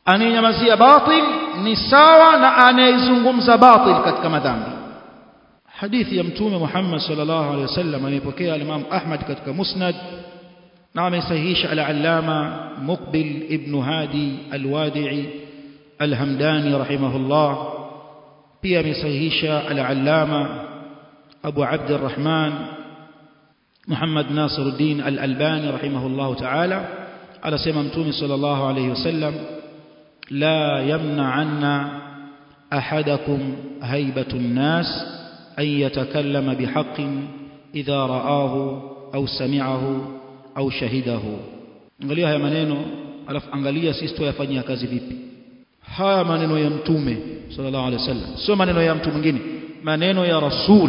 anayenyamazia batil ni sawa na anayezungumza batil katika madhambi hadithi ya mtume Muhammad sallallahu alaihi wasallam anayepokea al-Imam Ahmad katika Musnad na amesahihisha al-Allama Muqbil ibn Hadi al-Wadi'i al-Hamdani rahimahullah pia amesahihisha al-Allama Abu Abd al-Rahman Muhammad Nasiruddin al-Albani rahimahullah ta'ala anasema mtume sallallahu alayhi wasallam la yamna'anna ahadakum haibatu an-nas an yatakallama bihaqqin idha ra'ahu au sami'ahu au shahidahu angalia haya maneno alafu angalia sisi tuyafanyia kazi vipi haya maneno ya mtume sallallahu alaihi wasallam sio maneno ya mtu mwingine maneno ya rasul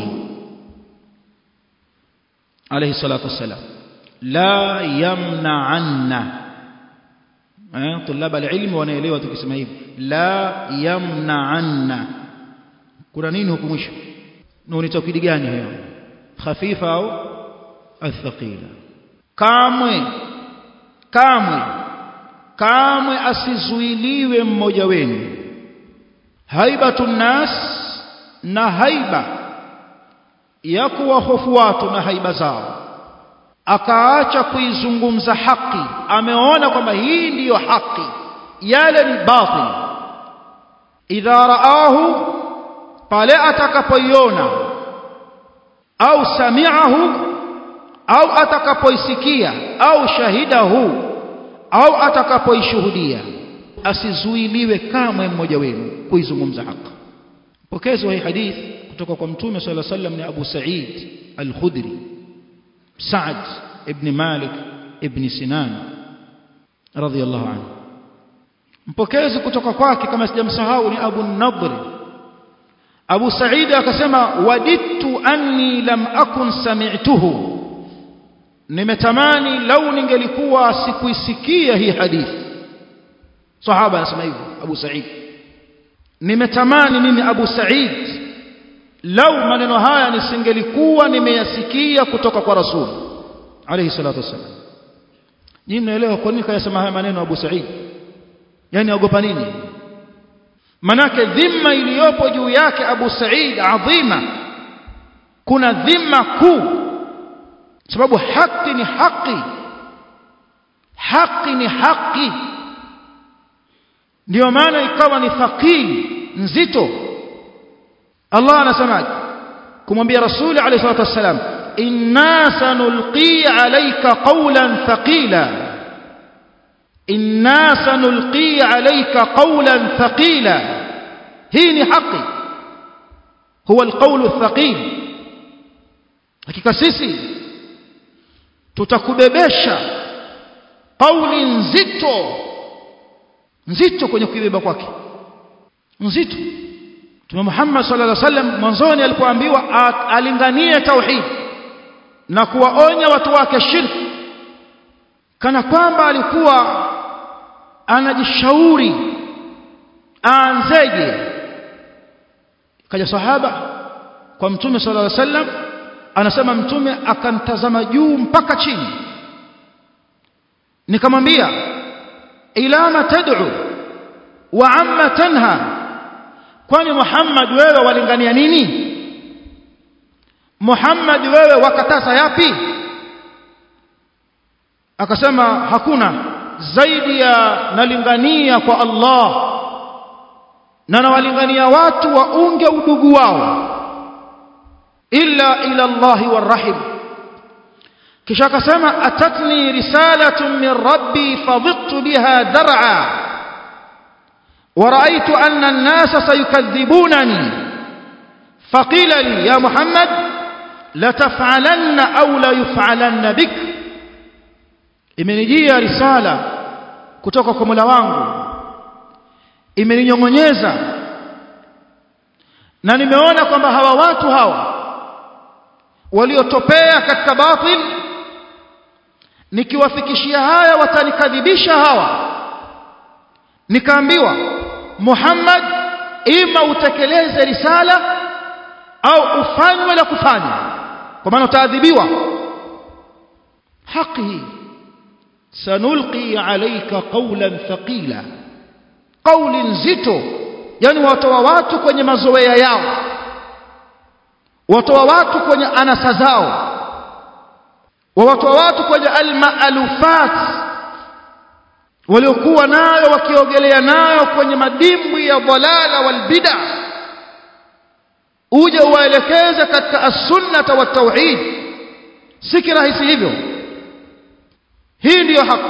alayhi salatu wassalam la yamna'anna eh tulaba alilm wanaelewa tukisema hivi la yamna'anna kuna nini huku mwisho ni taukidi gani hiyo khafifa au athqila kamwe kamwe kamwe asizuiliwe mmoja wenu haibatun nas na haiba ya kuwahofu watu na haiba zao akaacha kuizungumza haki ameona kwamba hii ndiyo haki yale ni batil idha raahu pale atakapoiona au sami'ahu au atakapoisikia au shahidahu au atakapoishuhudia asizuiliwe kamwe mmoja wenu kuizungumza haki pokezi wa hii hadith kutoka kwa mtume sallallahu alaihi wasallam ni Abu Sa'id al-Khudri Sa'd ibn Malik ibn Sinan radhiyallahu anhu mpokezi kutoka kwake kama sijamsahau ni Abu Nadr Abu Sa'id akasema wadittu anni lam akun sami'tuhu nimetamani lau ningelikuwa sikuisikia hii hadithi sahaba anasema hivyo Abu Sa'id nimetamani mimi Abu Sa'id lau maneno haya nisingelikuwa nimeyasikia kutoka kwa Rasul alayhi salatu wasallam nyinyi mnaelewa kwa nini kayasema haya maneno Abu Sa'id yani aogopa nini manake dhima iliyopo juu yake Abu Sa'id adhima kuna dhima kuu sababu haki ni haki haki ni haki ndio maana ikawa ni thaqili nzito Allah anasemaje kumwambia rasuli alayhi salatu wassalam inna sanulqi alayka qawlan thaqila inna sanulqi alayka qawlan thaqila hii ni haki huwa alqawlu thaqil hakika sisi tutakubebesha kauli nzito nzito kwenye kuibeba kwake nzito Mtume Muhammad sallallahu alaihi wasallam mwanzoni alipoambiwa alinganie tauhid na kuwaonya watu wake shirki kana kwamba alikuwa anajishauri aanzeje kaja sahaba kwa mtume sallallahu alaihi wasallam anasema mtume akamtazama juu mpaka chini nikamwambia ila ma tad'u wa amma tanha kwani Muhammad wewe walingania nini Muhammad wewe wakataza yapi akasema hakuna zaidi ya nalingania kwa Allah na nawalingania watu waunge udugu wao illa ila Allah warahim kisha akasema atatni risalatun min rabbi fadhittu biha dar'a ورأيت أن الناس سيكذبونني فقيل لي يا محمد لتفعلن أو لا يفعلن بك imenijia risala kutoka kwa Mola wangu imeninyongonyeza na nimeona kwamba hawa watu hawa waliotopea katika batil nikiwafikishia haya watanikadhibisha hawa nikaambiwa Muhammad ima utekeleze risala au ufanywe la kufanya kwa maana utaadhibiwa haki sanulqi alayka qawlan thaqila kauli nzito yani watoa watu kwenye mazoea yao watoa watu kwenye anasa zao wawatoa watu kwenye almaalufat waliokuwa nayo wakiogelea nayo kwenye madimbwi ya dhalala walbida uje uwaelekeze katika as-sunnah wa tauhid si kirahisi hivyo hii ndiyo haki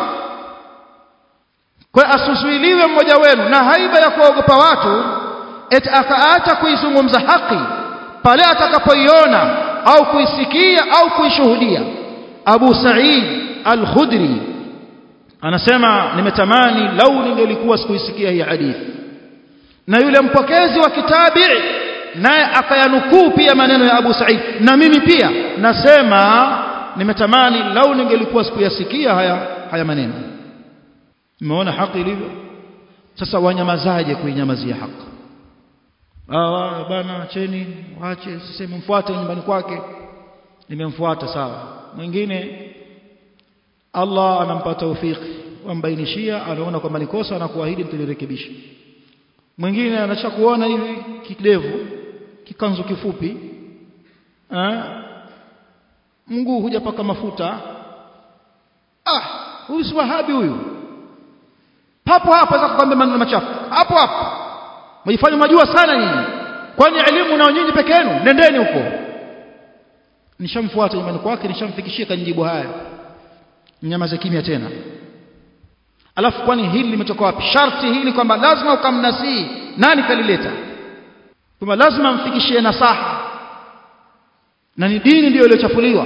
kwa asusuiliwe mmoja wenu na haiba ya kuogopa watu eti akaacha kuizungumza haki pale atakapoiona au kuisikia au kuishuhudia Abu Sa'id Al-Khudri anasema nimetamani lau ningelikuwa sikuisikia hii hadithi na yule mpokezi wa kitabi naye akayanukuu pia maneno ya Abu Sa'id na mimi pia nasema nimetamani lau ningelikuwa sikuyasikia haya haya maneno umeona haki ilivyo sasa wanyamazaje kuinyamazia haki ah bana cheni waache siseme mfuate nyumbani kwake nimemfuata sawa mwingine Allah anampa taufiki wambainishia anaona kwamba ni kosa na kuahidi mtalirekebisha mwingine anacha kuona hivi kidevu kikanzu kifupi eh mguu hujapaka mafuta ah huyu si wahabi huyu hapo hapo za kukwambia maneno machafu hapo hapo mjifanye majua sana nyinyi kwani elimu na nyinyi peke yenu nendeni huko nishamfuata nyumbani kwake nishamfikishia kanijibu haya nyamaze kimya tena alafu kwani hili limetoka wapi sharti hili kwamba lazima ukamnasii nani kalileta kwamba lazima mfikishie nasaha na ni dini ndiyo iliyochafuliwa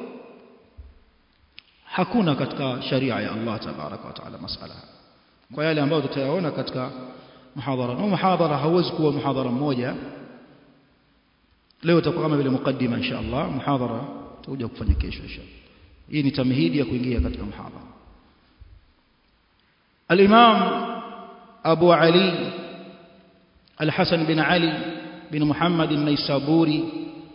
hakuna katika sharia ya Allah tabaraka wa taala masala kwa yale ambayo tutayaona katika muhadhara na muhadhara hauwezi kuwa muhadhara mmoja leo itakuwa kama vile mukaddima insha Allah muhadhara tutakuja kufanya kesho insha hii ni tamhidi ya kuingia katika muhadhara الإمام أبو علي الحسن بن علي بن محمد النيسابوري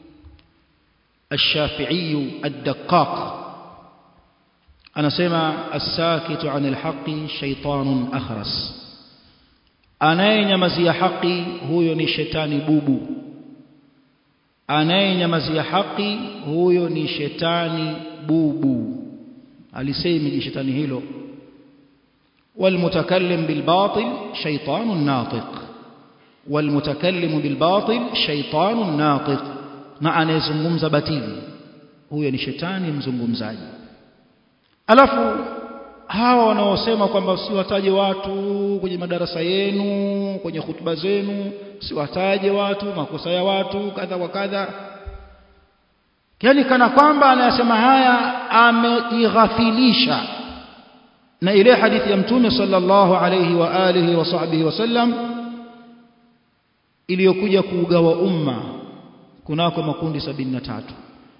الشافعي الدقاق أنا سمع الساكت عن الحق شيطان أخرس anayenyamazia haki huyo ni shetani bubu anayenyamazia haki huyo ni shetani bubu alisemi shetani hilo والمتكلم بالباطل شيطان ناطق والمتكلم بالباطل شيطان ناطق na anayezungumza batili huyo ni shetani mzungumzaji alafu hawa wanaosema kwamba siwataje watu kwenye madarasa yenu kwenye hutuba zenu siwataje watu makosa ya watu kadha wa kadha yani kana kwamba anayasema haya amejighafilisha na ile hadithi ya mtume sallallahu alayhi wa alihi wa sahbihi wasallam iliyokuja kuugawa umma kunako makundi sabini na tatu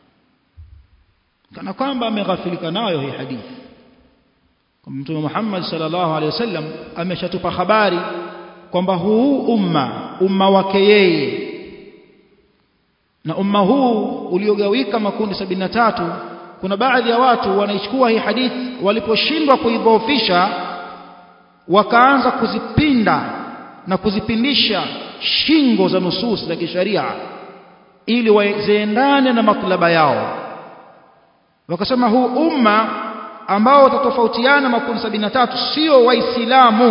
kana kwamba ameghafilika nayo hii hadithi mtume Muhammad sallallahu alayhi wasallam ameshatupa habari kwamba huu umma umma wake yeye na umma huu uliogawika makundi sabini na tatu kuna baadhi ya watu wanaichukua hii hadithi waliposhindwa kuidhoofisha wakaanza kuzipinda na kuzipindisha shingo za nusus za kisharia ili waziendane na matlaba yao wakasema huu umma ambao utatofautiana makundi sabini na tatu sio waislamu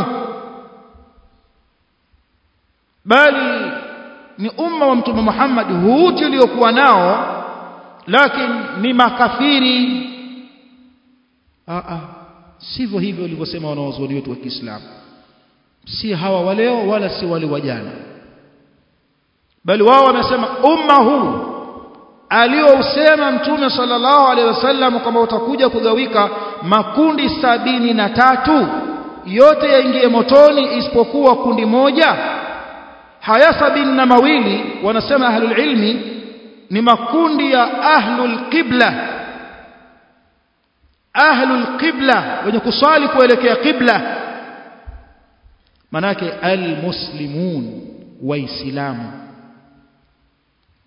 bali ni umma wa mtume Muhammad huu tuliokuwa nao lakini ni makafiri a a sivyo hivyo walivyosema wanawazuoni wetu wa Kiislamu si hawa waleo wala si wale wa jana bali wao wamesema umma huu aliousema mtume sallallahu alaihi wasallam kwamba utakuja kugawika makundi sabini na tatu yote yaingie motoni isipokuwa kundi moja haya sabini na mawili wanasema ahlul ilmi ni makundi ya ahlul qibla ahlul qibla wenye kusali kuelekea qibla manake almuslimun waislamu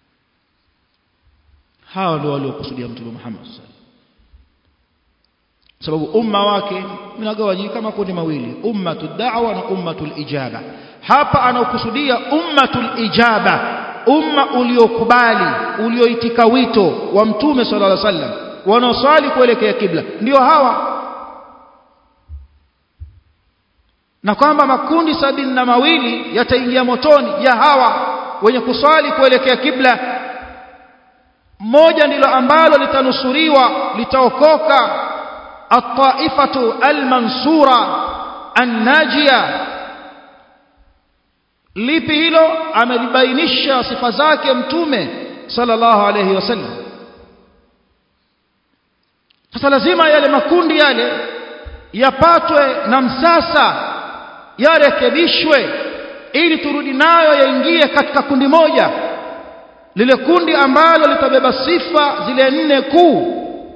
hawa ndio waliokusudia mtume Muhammad sallallahu sababu umma wake unagawanyika makundi mawili ummatud da'wa na ummatul ijaba hapa anaokusudia ummatul ijaba umma uliokubali ulioitika wito wa mtume sallallahu alaihi wasallam wanaoswali kuelekea kibla ndio hawa na kwamba makundi sabini na mawili yataingia motoni ya hawa wenye kuswali kuelekea kibla moja ndilo ambalo litanusuriwa litaokoka at-taifatu al-mansura an-najia lipi hilo amelibainisha sifa zake mtume sallallahu alayhi wasallam sasa lazima yale makundi yale yapatwe na msasa yarekebishwe ili turudi nayo yaingie katika kundi moja lile kundi ambalo litabeba sifa zile nne kuu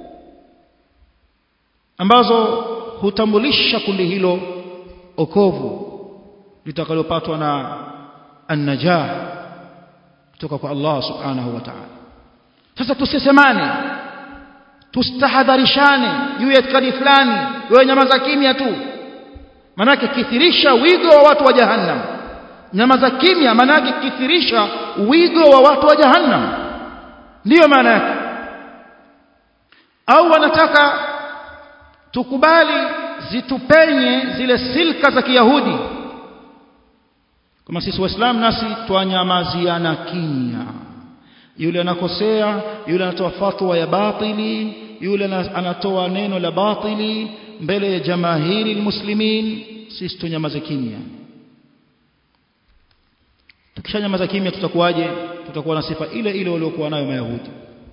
ambazo hutambulisha kundi hilo okovu litakalopatwa na an-najah kutoka kwa Allah subhanahu wa ta'ala sasa tusisemane tustahadharishane juu ya itikadi fulani wewe nyamaza kimya tu manake kithirisha wigo wa watu wa jahannam nyamaza kimya manake kithirisha wigo wa watu wa jahannam ndiyo maana yake au wanataka tukubali zitupenye zile silka za kiyahudi kama sisi waislamu nasi twanyamaziana kimya yule anakosea yule anatoa fatwa ya batili yule anatoa neno la batili mbele ya jamahiri muslimin sisi tunyamaze kimya tukishanyamaza kimya tutakuwaje tutakuwa na sifa ile ile waliokuwa nayo mayahudi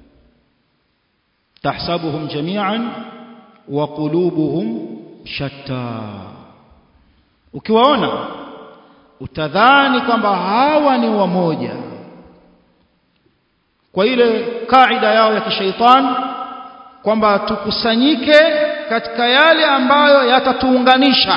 tahsabuhum jami'an wa qulubuhum shatta ukiwaona utadhani kwamba hawa ni wamoja kwa ile kaida yao ya kishaitan kwamba tukusanyike katika yale ambayo yatatuunganisha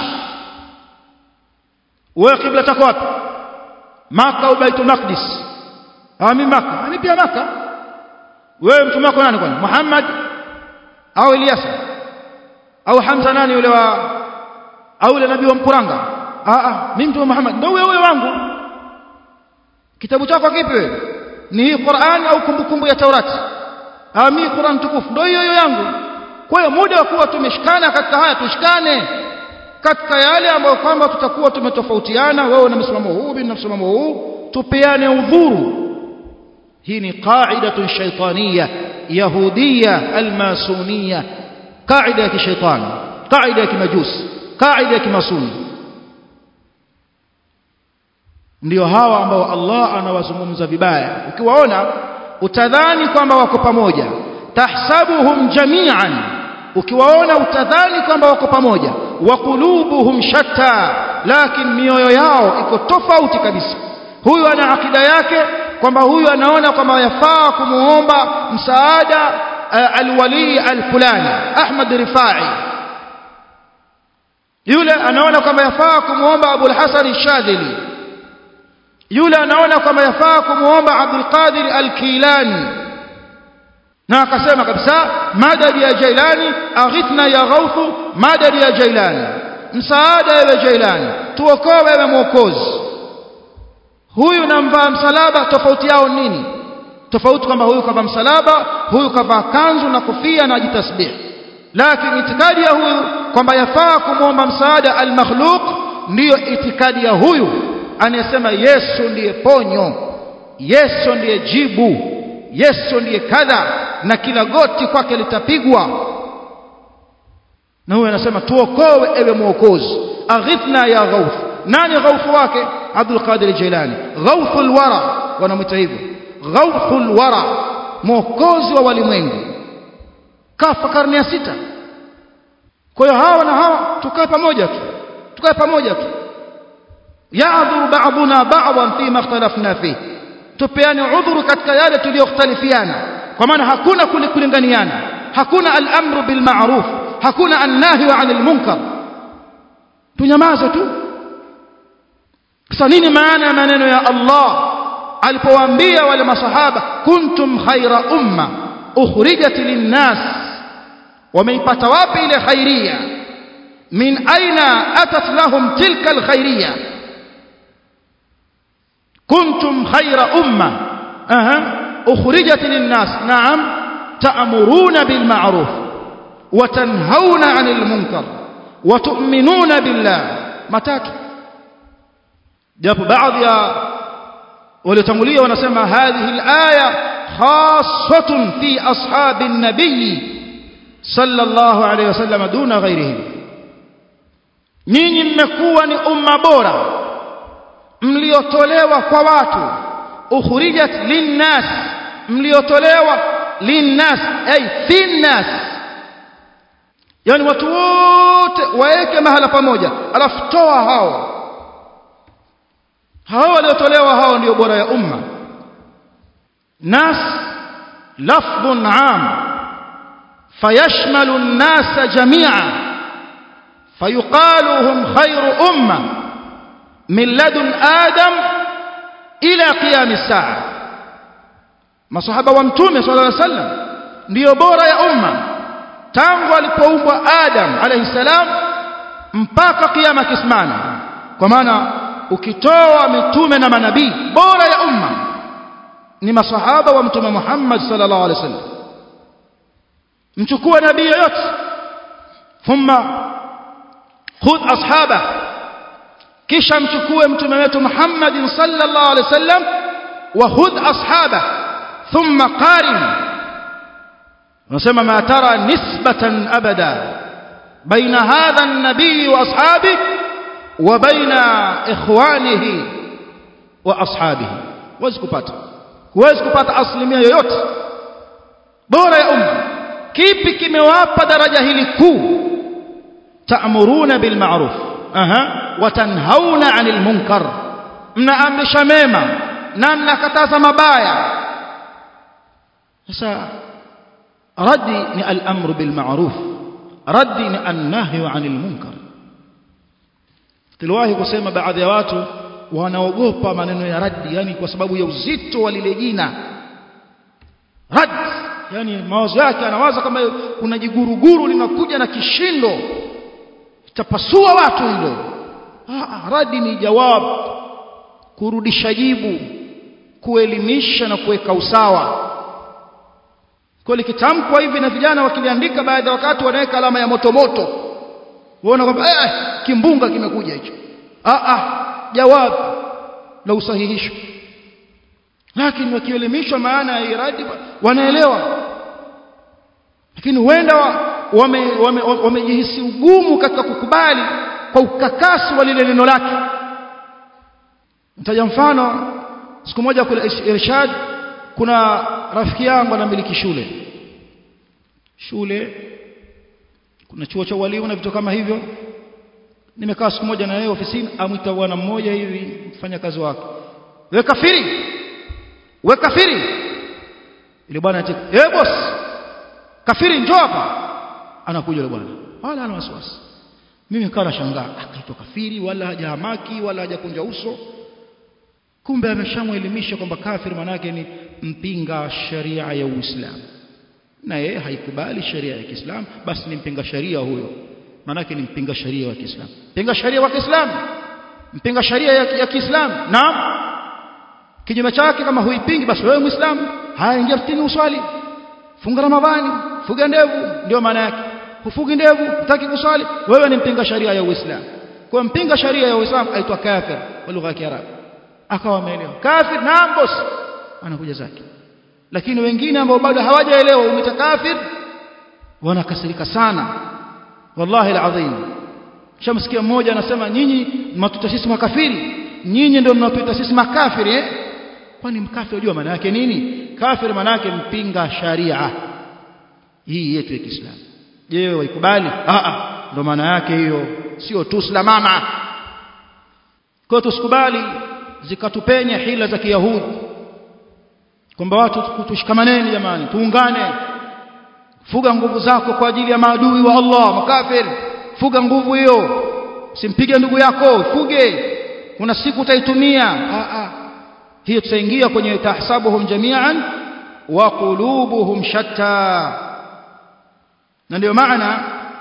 wewe kibla chako wapi maka au baitul maqdis ah mimi maka mimi pia maka wewe mtume wako nani kwani Muhammad au Ilyasa au Hamza nani yule wa au yule nabii wa Mkuranga ah ah mimi mtume Muhammad ndio wewe wangu kitabu chako kipi wewe ni hii Qur'an au kumbukumbu ya Taurati ah mimi Qur'an tukufu ndio hiyo hiyo yangu kwa hiyo muda wa kuwa tumeshikana katika haya tushikane katika yale ambayo kwamba tutakuwa tumetofautiana wewe na msimamo huu mimi na msimamo huu tupeane udhuru hii ni qaidatun shaytaniyya yahudiyya almasuniyya qaida ya kishaitani qaida ya kimajusi qaida ya kimasuni ndio hawa ambao Allah anawazungumza vibaya ukiwaona utadhani kwamba wako pamoja tahsabuhum jami'an ukiwaona utadhani kwamba wako pamoja wa qulubuhum shatta lakini mioyo yao iko tofauti kabisa huyu ana akida yake kwamba huyu anaona kwamba yafaa kumuomba msaada uh, alwali alfulani Ahmad Rifai yule anaona kwamba yafaa kumuomba Abu al-Hasan Shadhili yule anaona kwamba yafaa kumuomba Abdul Qadir al-Kilani na akasema kabisa madadi ya Jailani aghithna ya ghaufu madadi ya Jailani msaada ewe Jailani tuokoe ewe mwokozi huyu namvaa msalaba tofauti yao nini tofauti kwamba huyu kavaa msalaba huyu kavaa kanzu na kofia na ajitasbih lakini itikadi ya huyu kwamba yafaa kumwomba msaada al-makhluq ndiyo itikadi ya huyu anayesema Yesu ndiye ponyo Yesu ndiye jibu Yesu ndiye kadha na kila goti kwake litapigwa na huyu anasema tuokoe ewe mwokozi aghithna ya ghauf nani ghaufu wake Abdul Qadir Jilani ghauful wara wanamwita hivyo ghauful wara mwokozi wa walimwengu kafa karne ya sita kwa hiyo hawa na hawa tukae pamoja tu tukae pamoja tu ya'dhuru ba'duna ba'dan fima ikhtalafna fihi tupeane udhuru katika yale tuliyokhtalifiana kwa maana hakuna kulinganiana hakuna al-amru bil ma'ruf hakuna an-nahy 'anil munkar tunyamaze tu sasa nini maana ya maneno ya Allah alipowaambia wale masahaba kuntum khaira umma ukhrijat lin-nas wameipata wapi ile khairia min aina atat lahum tilka alkhairia kuntum khayra umma aha ukhrijat linnas na'am ta'muruna bil ma'ruf wa tanhauna 'anil munkar wa tu'minuna billah matatu japo baadhi ya waliotangulia wanasema hadhihi alaya khassatun fi ashabi an-nabiy sallallahu alayhi wasallam duna ghayrihim nyinyi mmekuwa ni umma bora mliotolewa kwa watu ukhrijat linnas mliotolewa linnas ay finnas yani watu wote waeke mahala pamoja alafu toa hao hao waliotolewa hao ndio bora ya umma nas lafdhun am fayashmalu an-nas jami'a fayuqalu hum khayru umma min ladun adam ila qiyam as-sa'a masahaba wa mtume sallallahu alaihi wasallam ndio bora ya umma tangu alipoumbwa adam alayhi salam mpaka kiyama kisimama kwa maana ukitoa mitume na manabii bora ya umma ni masahaba wa mtume Muhammad sallallahu alaihi wasallam mchukue nabii yote thumma khudh ashaba kisha mchukue mtume wetu Muhammad sallallahu alaihi wasallam wa khudh ashaba thumma qarin nasema ma tara nisbatan abada baina hadha an-nabii wa ashabihi وبين إخوانه وأصحابه huwezi kupata huwezi kupata asilimia yoyote bora ya umma kipi kimewapa daraja hili kuu ta'muruna bil ma'ruf aha wa tanhauna 'anil munkar mnaamrisha mema na mnakataza mabaya sasa raddi ni al-amru bil ma'ruf raddi ni an-nahyu 'anil munkar tuliwahi kusema baadhi ya watu wanaogopa maneno ya raddi yani kwa sababu ya uzito wa lile jina raddi yani mawazo yake anawaza kama kuna jiguruguru linakuja na kishindo itapasua watu hilo ah raddi ni jawab kurudisha jibu kuelimisha na kuweka usawa kwa likitamkwa hivi na vijana wakiliandika baadhi ya wakati wanaweka alama ya moto moto unaona kwamba eh kimbunga kimekuja hicho ah ah jawab la usahihisho lakini wakielimishwa maana ya iradi wanaelewa lakini huenda wamejihisi wame, wame, wame ugumu katika kukubali kwa ukakasi wa lile neno lake nitaja mfano siku moja kule Irshad kuna rafiki yangu anamiliki shule shule kuna chuo cha walimu na vitu kama hivyo nimekaa siku moja na yeye ofisini amwita bwana mmoja hivi mfanya kazi wake we kafiri we kafiri ile bwana ati eh boss kafiri njoo hapa anakuja yule bwana wala ana wasiwasi mimi nikawa nashangaa akaitwa kafiri wala hajahamaki wala hajakunja uso kumbe ameshamwelimisha kwamba kafiri manake ni mpinga sharia ya Uislamu na yeye haikubali sharia ya Kiislamu basi ni mpinga sharia huyo manake ni mpinga sharia wa Kiislamu mpinga sharia wa Kiislamu mpinga sharia ya, ya Kiislamu naam kinyume chake kama huipingi basi wewe muislamu haya ingia mtini uswali funga ramadhani fuga ndevu ndio maana yake hufugi ndevu hutaki kuswali wewe ni mpinga sharia ya Uislamu kwa mpinga sharia ya Uislamu aitwa kafir kwa lugha ya Kiarabu akawa ameelewa kafir naam boss anakuja zake lakini wengine ambao bado hawajaelewa umeta kafir wanakasirika sana wallahi alazim shamsikia mmoja anasema nyinyi mnatuita sisi makafiri nyinyi ndio mnatuita sisi makafiri eh kwani mkafiri unajua maana yake nini kafir maana yake mpinga sharia hii yetu ya Kiislamu je wewe waikubali a a ndio maana yake hiyo sio tu mama kwa tusikubali zikatupenya hila za kiyahudi kwamba watu tushikamaneni jamani tuungane fuga nguvu zako kwa ajili ya maadui wa Allah makafir fuga nguvu hiyo simpige ndugu yako fuge kuna siku utaitumia a a hiyo tutaingia kwenye tahsabuhum jami'an wa qulubuhum shatta na ndio maana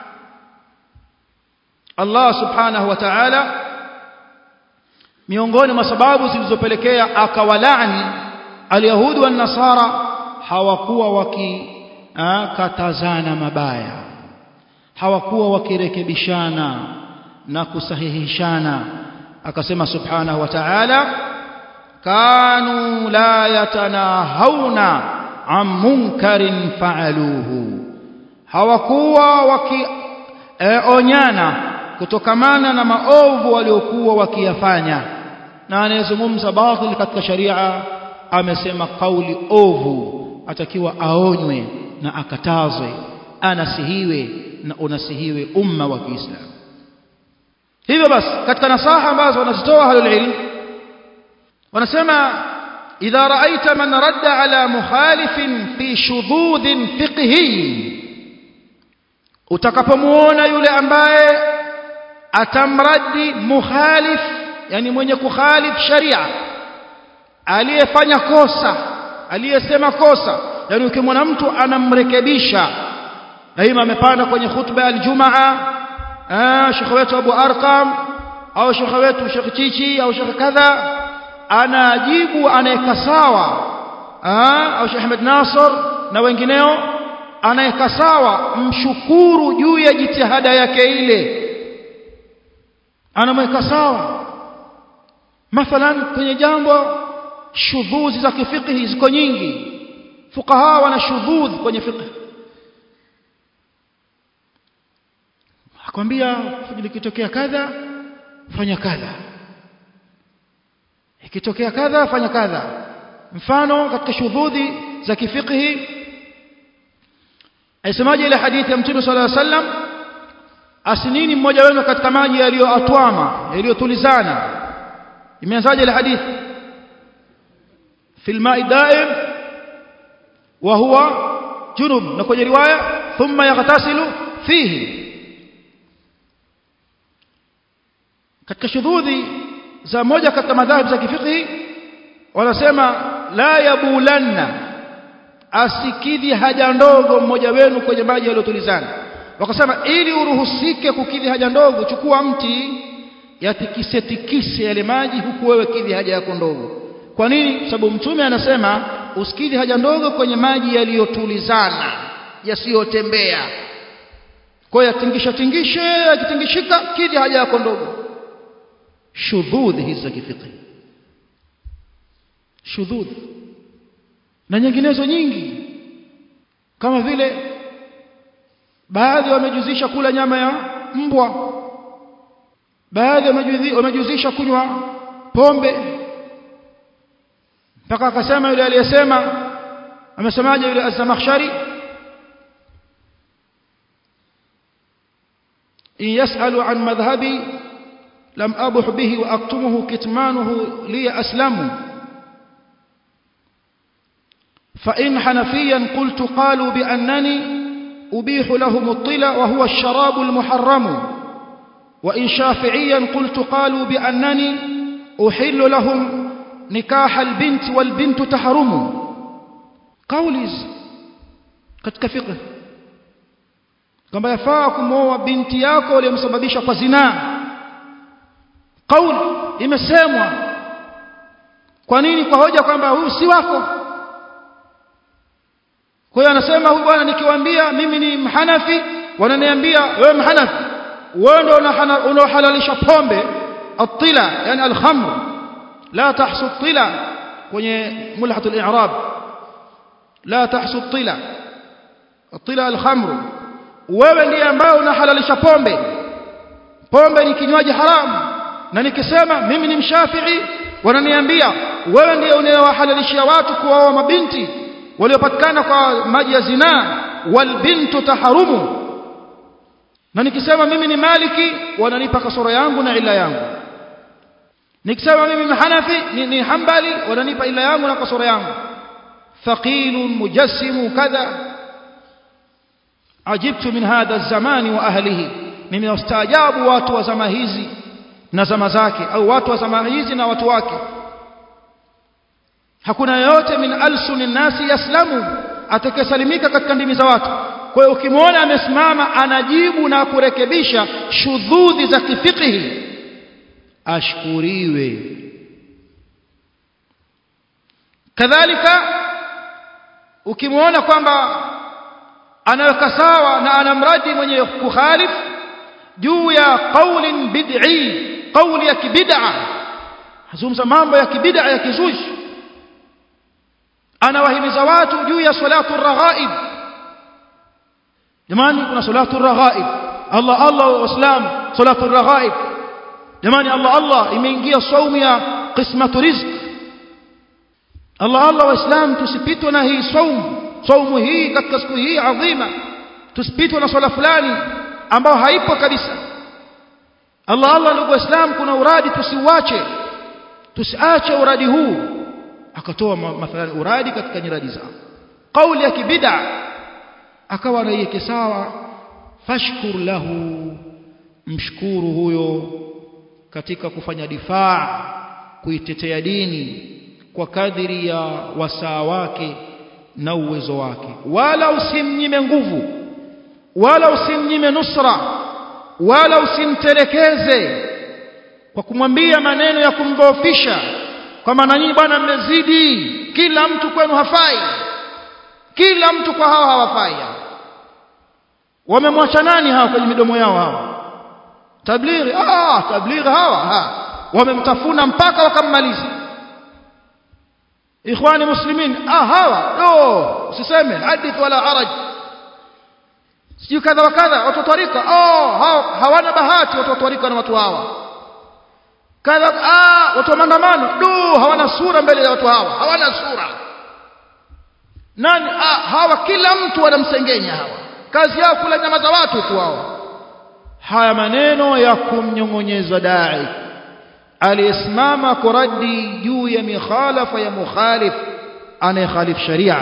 Allah subhanahu wa ta'ala miongoni mwa sababu zilizopelekea akawalaani alyahudi wa nasara hawakuwa wakikatazana mabaya hawakuwa wakirekebishana na kusahihishana akasema subhanahu wa ta'ala kanu la yatanahawna an munkarin fa'aluhu hawakuwa wakionyana kutokamana na maovu waliokuwa wakiyafanya na anayezungumza batil katika sharia amesema kauli ovu atakiwa aonywe na akatazwe anasihiwe na unasihiwe umma wa Kiislamu hivyo basi katika nasaha ambazo wanazitoa ahlul ilm wanasema idha ra'aita man radda ala mukhalifin fi shududhin fiqhi utakapomuona yule ambaye atamraddi mukhalif yani mwenye kukhalif sharia aliyefanya kosa aliyesema kosa yani ukimwona mtu anamrekebisha daima amepanda kwenye khutba aljumaa ah shekhe wetu Abu Arqam au shekhe wetu Sheikh Chichi au shekhe kadha anajibu anaweka sawa ah au Sheikh Ahmed Nasr na wengineo anaweka sawa mshukuru juu ya jitihada yake ile anamweka sawa mathalan kwenye jambo shudhuzi za kifiqhi ziko nyingi fuqaha wana shudhudh kwenye fiqh akwambia likitokea kadha fanya kadha ikitokea kadha fanya kadha mfano katika shudhudhi za kifiqhi aisemaje ile hadithi ya mtume sallallahu alaihi wasallam asinini mmoja wenu katika maji yaliyoatwama yaliyotulizana imeanzaje ile hadithi fil ma'i daim wa huwa junub na kwenye riwaya thumma yaghtasilu fihi katika shudhudhi za moja katika madhhabi za kifiqhi wanasema la yabulanna asikidhi haja ndogo mmoja wenu kwenye maji yaliyotulizana wakasema ili uruhusike kukidhi haja ndogo chukua mti yatikise tikise yale maji huku wewe kidhi haja yako ndogo kwa nini sababu mtume anasema usikidhi haja ndogo kwenye maji yaliyotulizana yasiyotembea kwa hiyo yatingisha tingishe yakitingishika kidhi haja yako ndogo shudhudh hizi za kifiqhi shudhudh na nyinginezo nyingi kama vile baadhi wamejuzisha kula nyama ya mbwa baadhi wamejuzisha kunywa pombe mpaka akasema yule aliyesema amesemaje yule az-Zamakhshari in yasalu an madhhabi lam abuh bihi wa aktumuhu kitmanuhu li aslamu فإن حنفيا قلت قالوا بأنني أبيح لهم الطلا وهو الشراب المحرم وإن شافعيا قلت قالوا بأنني أحل لهم نكاح البنت والبنت تحرم قوليز katika fiqh kwamba yafaa kumwoa binti yako uliyemsababisha kwa zinaa kauli imesemwa kwa nini kwa hoja kwamba huyu si wako kwa hiyo anasema huyu bwana nikiwaambia mimi ni mhanafi wananiambia wewe mhanafi wewe ndio unaohalalisha pombe atila yani alkhamr la tahsu tila kwenye mulhat al-i'rab la tahsu tila atila alkhamr wewe ndiye ambaye unahalalisha pombe pombe ni kinywaji haramu na nikisema mimi ni mshafi'i wananiambia wewe ndiye unayewahalalishia watu kuoa mabinti waliopatikana kwa maji ya zinaa walbintu taharumu na nikisema mimi ni maliki wananipa kasoro yangu na ila yangu nikisema mimi ni hanafi ni, ni hambali wananipa ila yangu na kasoro yangu thaqilun mujassimu kadha ajibtu min hadha zamani wa ahlihi nimewastaajabu watu wa zama hizi na zama zake au watu wa zama hizi na watu wake hakuna yoyote min alsuni nasi yaslamu atakayesalimika katika ndimi za watu kwa hiyo ukimwona amesimama anajibu na kurekebisha shudhudhi za kifikihi ashkuriwe kadhalika ukimwona kwamba anaweka sawa na anamradi mwenye kukhalif juu ya qaulin bid'i qauli ya kibid'a hazungumza mambo ya kibid'a ya kizushi anawahimiza watu juu ya salatu raghaib jamani kuna salatu raghaib Allah Allah waislam salatu raghaib jamani Allah Allah imeingia saumu ya qismatu rizq Allah Allah waislam tusipitwe na hii saumu saumu hii katika siku hii adhima tusipitwe na swala fulani ambao haipo kabisa Allah Allah ndugu waislam kuna uradi tusiuache tusiache uradi huu akatoa mathalan uradi katika nyiradi zao kauli ya kibid'a akawa anaiweke sawa fashkur lahu mshukuru huyo katika kufanya difaa kuitetea dini kwa kadiri ya wasaa wake na uwezo wake wala usimnyime nguvu wala usimnyime nusra wala usimtelekeze kwa kumwambia maneno ya kumdhoofisha kwamba nanyi bwana mmezidi kila mtu kwenu hafai kila mtu kwa hawa hawafai wamemwacha nani hawa kwenye midomo yao hawa tablighi ah tablighi hawa ha wamemtafuna mpaka wakammaliza ikhwani muslimin ah hawa do usiseme hadith wala haraj sio kadha wa kadha watu tarika oh hawana bahati watu tarika na watu hawa kadha ah watu wa maandamano do hawana sura mbele ya watu hawa hawana sura nani ah hawa kila mtu wanamsengenya hawa kazi yao kula nyama za watu tu hao haya maneno ya kumnyong'onyeza dai aliyesimama kuradi juu ya mikhalafa ya mukhalif anayekhalif sharia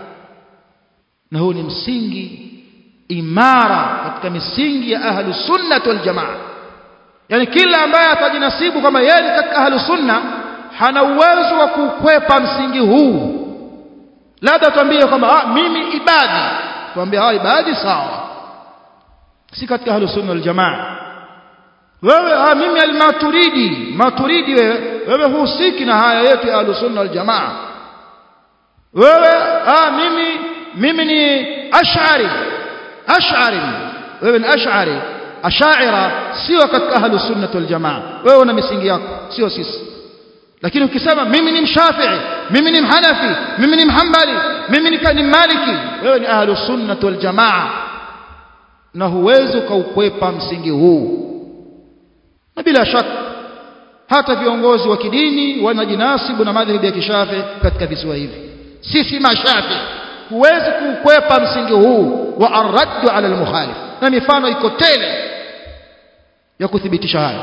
na huu ni msingi imara katika misingi ya ahlu sunnah wal jamaa yani kila ambaye atajinasibu kama yeye ni katika ahlu sunna hana uwezo wa kukwepa msingi huu labda tuambie kwamba ah mimi ibadi tuambie ah ibadi sawa si katika ahlu sunna wal jamaa wewe ah mimi al-maturidi maturidi wewe wewe husiki na haya yetu ya ahlu sunna wal jamaa wewe ah mimi mimi ni ash'ari ash'ari wewe ni ash'ari ashaira sio katika ahlu sunna wal jamaa wewe una misingi yako sio sisi lakini ukisema mimi ni mshafi'i mimi ni mhanafi mimi ni mhambali mimi ni maliki wewe ni ahlu sunna wal jamaa na huwezi ukaukwepa msingi huu na bila shaka hata viongozi wa kidini wanajinasibu na madhhabi ya kishafi katika visiwa hivi sisi mashafi huwezi kuukwepa msingi huu wa arraddu ala almukhalif na mifano iko tele ya kuthibitisha haya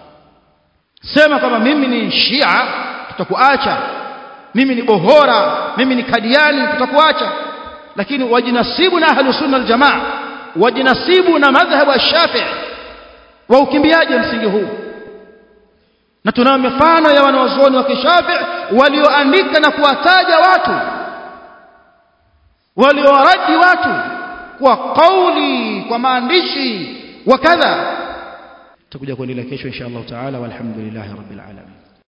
sema kama mimi ni shia tutakuacha mimi ni bohora mimi ni kadiani tutakuacha lakini wajinasibu na ahlu sunna aljamaa wajinasibu na madhhabu ya Shafi'i wa ukimbiaje msingi huu na tunao mifano ya wanawazuoni wa kishafi walioandika na kuwataja watu waliowaradi watu kwa kauli kwa maandishi wa kadha tutakuja kuendelea kesho insha Allah taala walhamdulillahi rabbil alamin